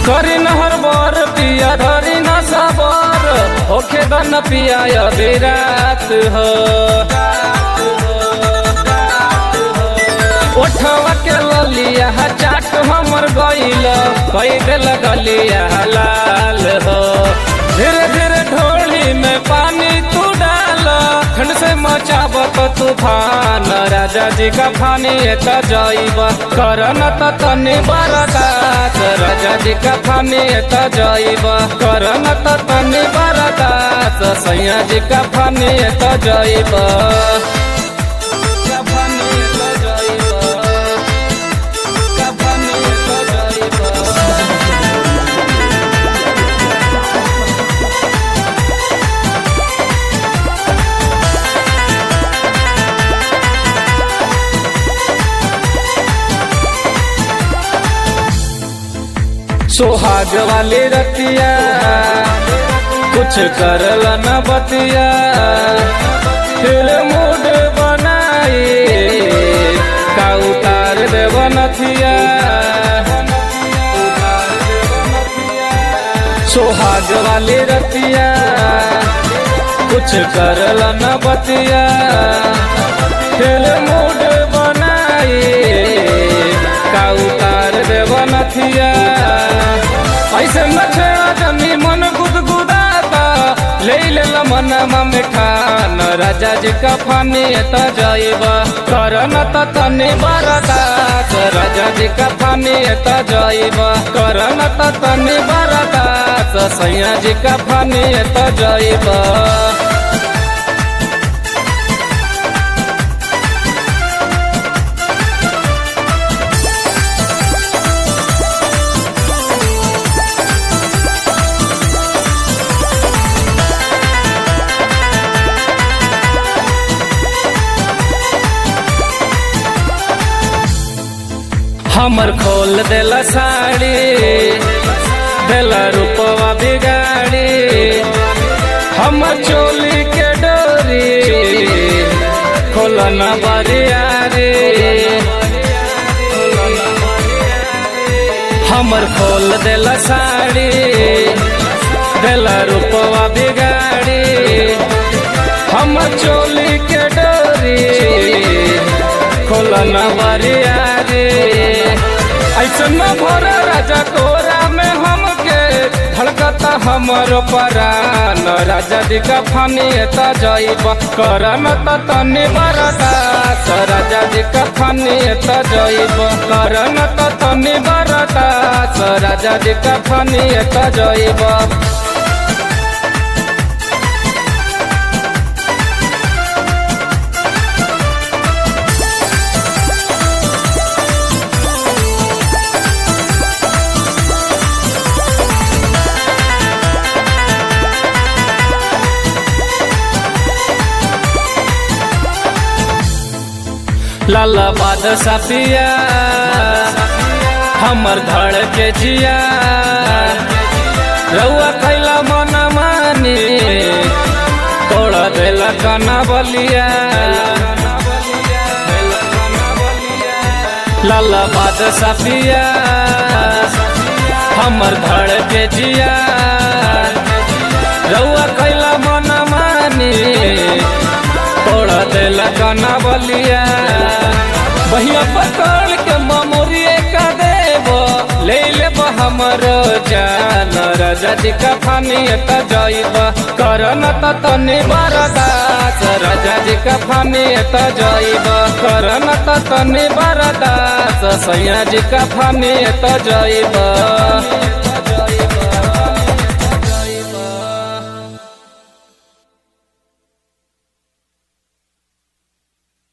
करी नहर बर पिया धरी न सबर होखे दन पिया अभी रात हो ओठवा के ललिया चाट हमर गइल कई दिल गलिया लाल हो धीरे धीरे ढोली में पानी तू डाल ठंड से मचाबत तूफान राजा जी का फानी त जइब करन त तनी बरदास राजा जी का फानी त जइब करन त तनी बरदास सैया जी का फानी त जइब का फानी त जइब का फानी त जइब सोहाग वाली रतिया कुछ करल न बतिया फिर मूड बनाई का उतार देव नथिया सोहाग वाली रतिया कुछ करल न बतिया फिर मूड बनाई का उतार देव नथिया ऐसे नछेड़ा जनी मन गुदगुदाता ले ले मनमा मिठान राजा जी का फानी त जइब करन त तनी बरदास राजा जी का फानी त जइब करन त तनी बरदास सैया जी का फानी त जइब हमर खोल देला साड़ी देला रूपवा बिगाड़ी हमर चोली के डोरी खोलन बरियारी हमर खोल देला साड़ी देला रूपवा बिगाड़ी हमर चोली के डोरी खोलन बरियारी ऐसा न भर राजा कोरा में हमके धड़कता हमर परान राजा जी का फानी त जइब करन त तनी बरदास राजा जी का फानी त जइब करन त तनी बरदास राजा जी का फानी त जइब लाला बाद साफिया हमर धड़ के जिया रउआ कैला मन मानी तोड़ देला कना बलिया लाला बाद साफिया हमर धड़ के जिया रउआ कैला मन मानी तोड़ देला कना बलिया बहिया पकड़ के ममोरिए का देव ले लेब हमर जान राजा जी का फानी त जइब करन त तनी बरदास राजा जी का फानी त जइब करन त तनी बरदास सैया जी का फानी त जइब